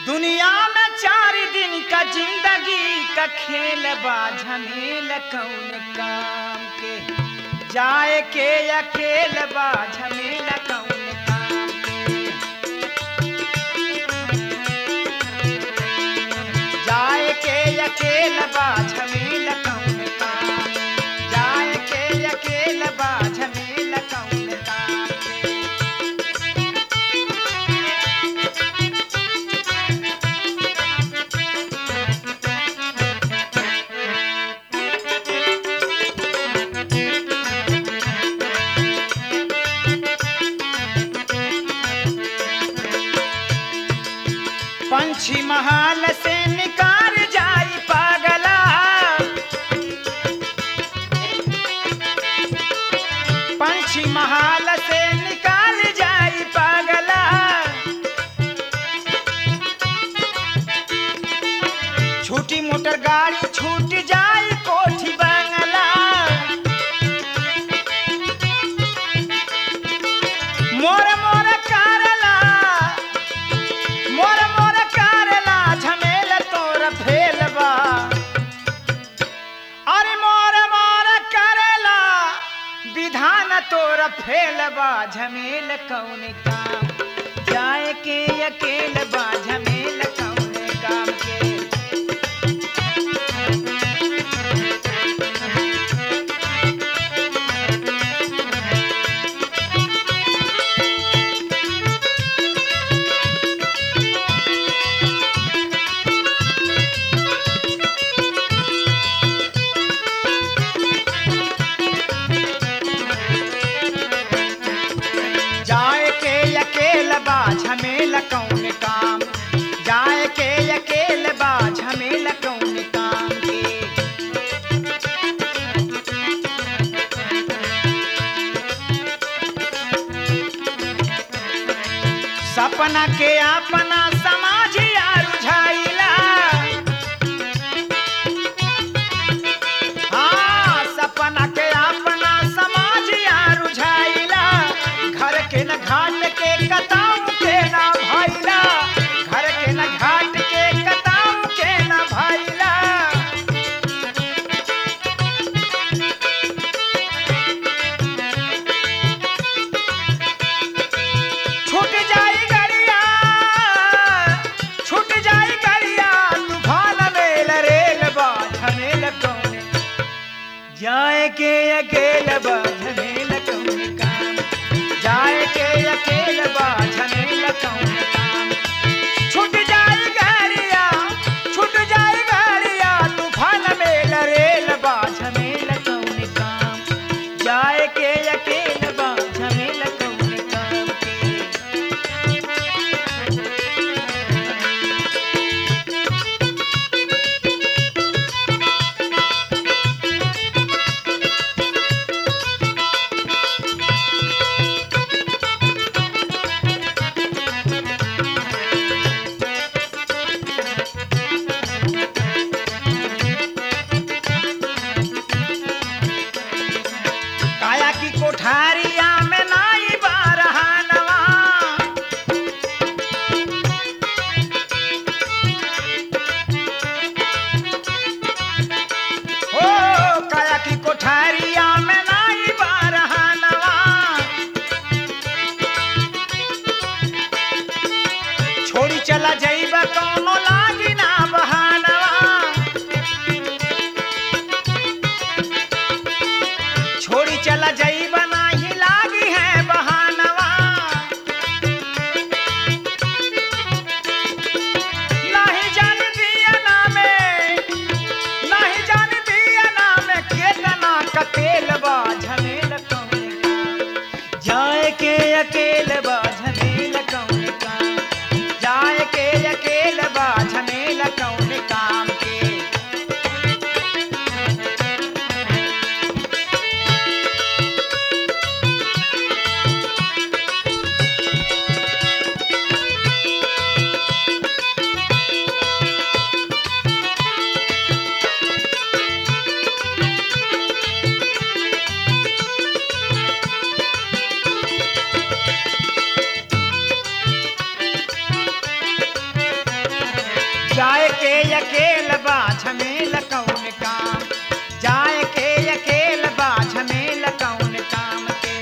दुनिया में चार दिन का जिंदगी का खेल बा झमेल कौन काम के जाए के अकेल बा झमेल कौन काम के जाए के अकेल बा झमेल कौन काम जाए के अकेल बा झमेल कौन काम के पंछी महाल से निकार जाई पागला पंछी महाल से निकाल जाई पागला छोटी मोटर गाड़ी छूट जाई कोठी बंगला मोर मोर कारला मोर मोर कारला झमेल तोर फेलबा अरे मोर मोर करला विधान तोर फेलबा झमेल कौन काम जाए के अकेल बा झमेल कौन काम के जाए के अकेल बा झमेल कौन काम जाए के अकेल बा झमेल कौन काम के सपना के अपना समाज रुझाइला हाँ सपना के अपना समाज रुझाइला घर के न घाट के कताऊ के न भैला घर के न घाट के कताऊ के न भैला छूट जाई गड़िया छूट जाई गड़िया तूफान मेल रेल बा झमेल कौन जाए के अकेल बा झमेल कौन काम जाए के अकेल बा झमेल कौन काम छूट जाई गड़िया छूट जाई गड़िया तूफान मेल रेल बा झमेल कौन काम जाए के अकेल बा झमेल कौन काम के काया की कोठारिया में नाई बारहानवा ओ काया की कोठारिया में नाई बारहानवा छोड़ी चला जाइबा कौनो लागी ना बहानवा छोड़ी चला जाइबा नाही लागी है बहानवा नहीं जान दिया ना में नहीं जान दिया ना में केतना का तेल बा झमेल कौन काम जाए के अकेल बा झमेल कौन काम जाए के अकेल बा झमेल कौन काम जाए के अकेल बा झमेल कौन काम के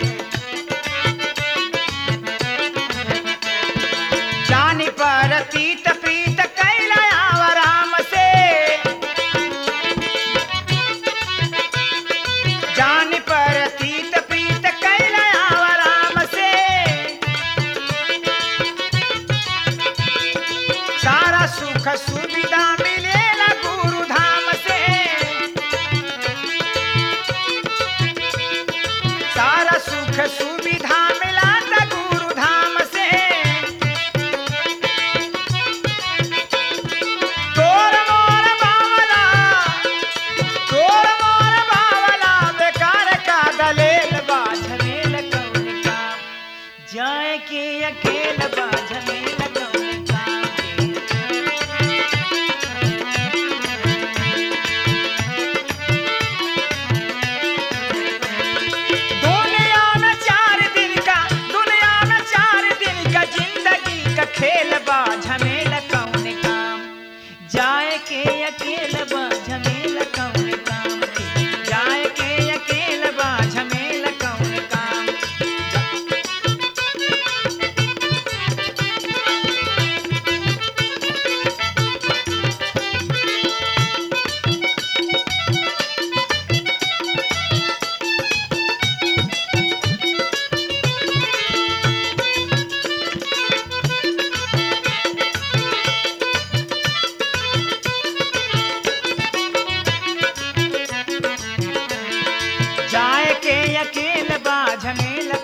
जानी पर तीत प्रीत कैला आव राम से जानी पर तीत प्रीत कैला आव राम से सारा सुख सुविधा मिलेला गुरु धाम से सारा सुख सुविधा मिला गुरु धाम से तोर मोर बावला तोर मोर बावला बेकार का दलेल बा झमेल कौन काम जाए के अकेल बा झमेल कौन काम के दुनिया में चार दिन का दुनिया में चार दिन का जिंदगी का खेल बा झमेल कौन काम जाए के अकेल बा झमेल कौन काम के जाए के अकेल बा झमेल कौन काम जाए के अकेल बा झमेल